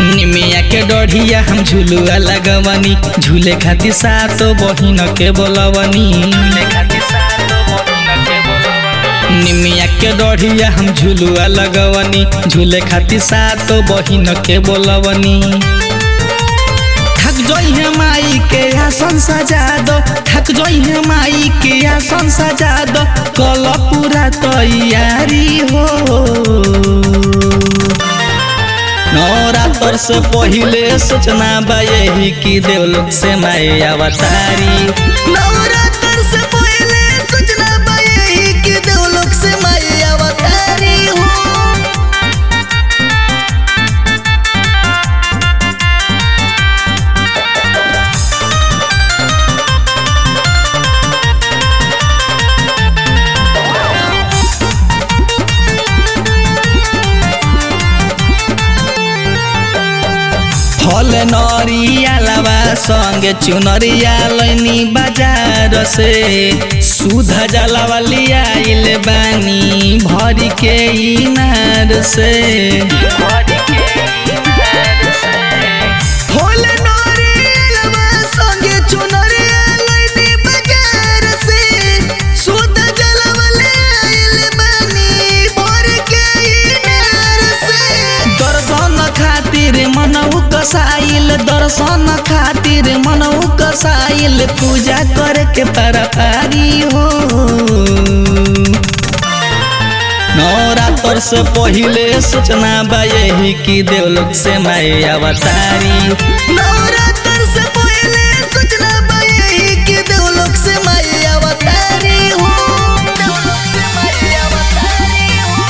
निमिया के डढ़िया हम झुलुआ लगवनी झूले खातिर सातो बहिन के बोलवनी निमिया के डढ़िया हम झुलुआ लगवनी झूले खातिर सातो बहिन के बोलवनी थक जइहे माई के आसन सजा दो थक जइहे माई के आसन सजा दो कल पूरा तैयारी हो नवरात्र से पहिले सूचना बा यही कि देवलोक से माई अवतारी नवरात्र से पहले सूचना बा यही कि देवलोक से माई अवतारी हो फल नरिया लावा संगे चुनरिया लैनी बाजार से सुध जलावा लियाइल बानी भरी के इनार से फूल नरियलवा संगे चुनरिया लइनी बाजार से शुद्ध जलवा ले आइल बानी भर के इनार से दर्शन खातिर मनऊ कसाइल दर्शन खातिर मनऊ कसाइल पूजा करे के पारी हो नवरात्र से पहिले सूचना बा यही कि देवलोक से माई अवतारी नवरात्र से पहले सूचना बा यही कि देवलोक से माई अवतारी हो देवलोक से माई अवतारी हो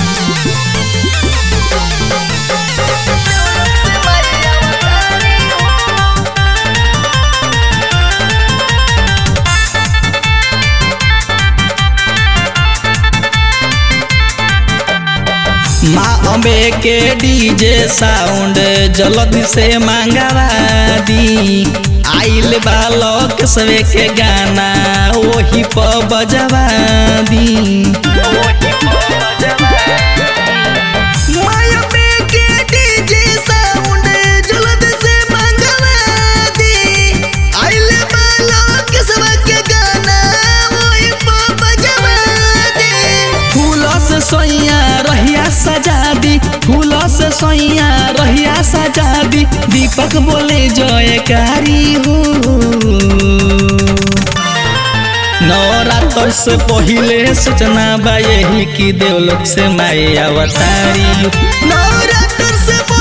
देवलोक से माई अवतारी हो माँ अम्बे के डीजे साउंड जल्दी से मंगवा दी आइल बालक सवे के गाना वही पर बजवा दी माया पे के डीजे साउंड जल्द से मंगवा दी आइले बालों के सब के गाना वही पर बजवा दी फूल से सोइया रहिया सजा दी फूल से सोइया रहिया सजा दी दीपक बोले जयकारी हो नवरात्र से पहिले सूचना बा यही कि देवलोक से माई अवतारी नवरात्र से